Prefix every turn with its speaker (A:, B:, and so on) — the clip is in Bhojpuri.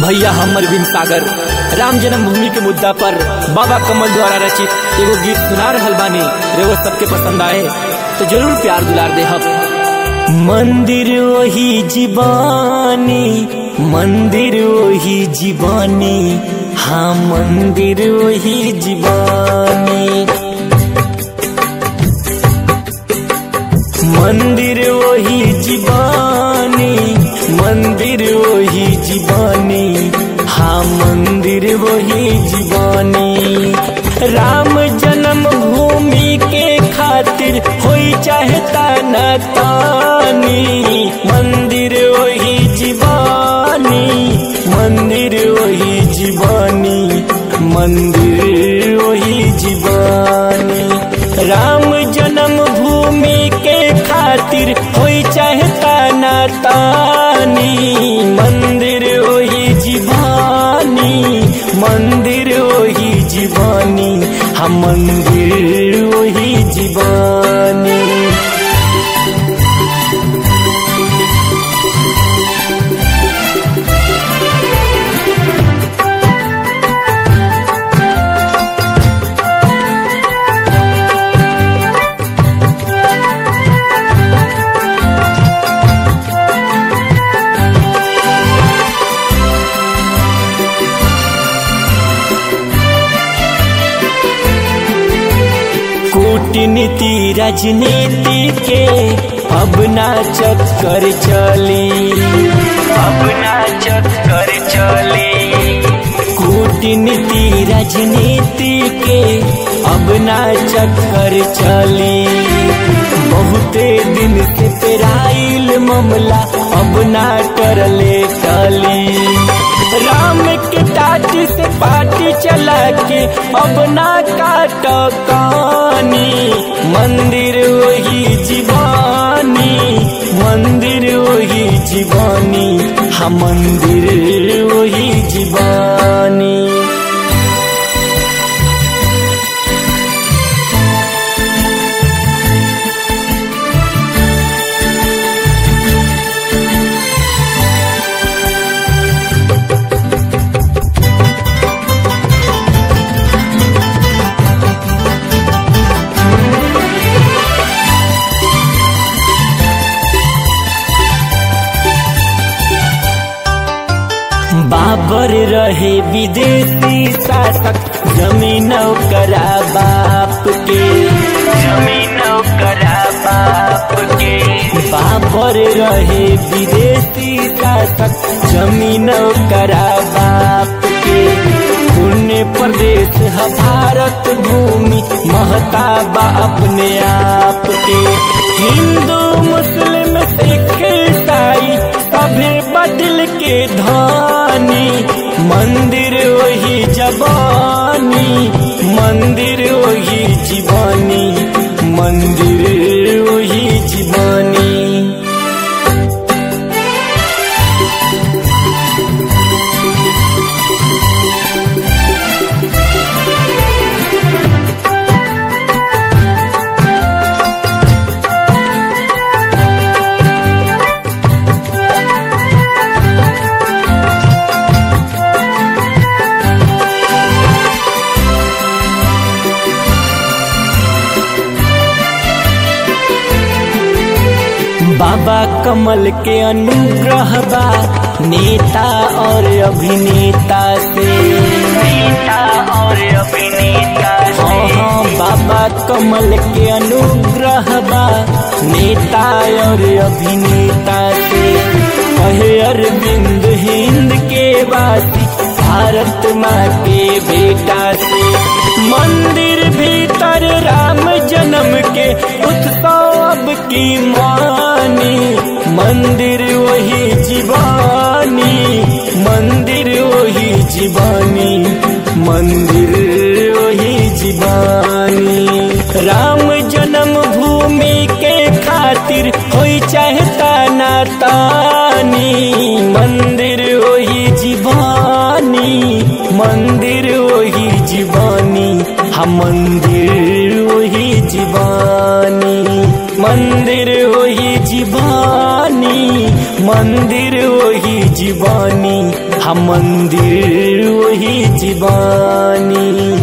A: भैया हमर बिन सागर राम जन्मभूमि के मुद्दा पर बाबा कमल द्वारा रचित एगो गीत सुना रहल बानी रेगो सबके पसंद आए तो जरूर प्यार दुलार दे हम मंदिर वही जीवानी मंदिर वही जीवानी हाँ मंदिर वही जीवानी मंदिर वही जीवानी मंदिर वही जीवानी हाँ मंदिर वही जीवानी राम जन्म भूमि के खातिर होई चाहता न तानी मंदिर वही जीवानी मंदिर वही जीवानी मंदिर वही जीवानी राम जन्म भूमि के खातिर होई चाहता न तानी मंदिर वही जीवानी मंदिर वही जीवानी हम मंदिर वही जीवानी कूटनीति राजनीति के अब ना चक्कर चली अब ना चक्कर चली कूटनीति राजनीति के अब ना चक्कर चली बहुते दिन से पेराइल मामला अब ना टरले टली राम के टाट से पाटी चला के अब ना काट कानी मंदिर वही जीवानी मंदिर वही जीवानी हम मंदिर वही जीवानी बाबर रहे विदेशी शासक जमीन करा बाप के जमीन करा बाप के बाबर रहे विदेशी शासक जमीन करा बाप के पुण्य प्रदेश है भारत भूमि महता बा अपने आप के हिंदू मुस्लिम सिख ईसाई सभे बदल के धानी मंदिर वही जबानी मंदिर वही जीवानी मंदिर वही जीवानी बाबा कमल के अनुग्रह बा नेता और अभिनेता से नेता और अभिनेता हाँ हाँ बाबा कमल के अनुग्रह बा नेता और अभिनेता से कहे अरविंद हिंद के वासी भारत माँ के बेटा से मंदिर भीतर राम जन्म के उत्सव अब की मानी मंदिर वही जीवानी मंदिर वही जीवानी मंदिर वही जीवानी राम जन्म भूमि के खातिर होई चाहता ना तानी मंदिर वही जीवानी मंदिर वही जीवानी हम मंदिर वही जीवानी मंदिर वही जीवानी मंदिर वही जीवानी हम मंदिर वही जीवानी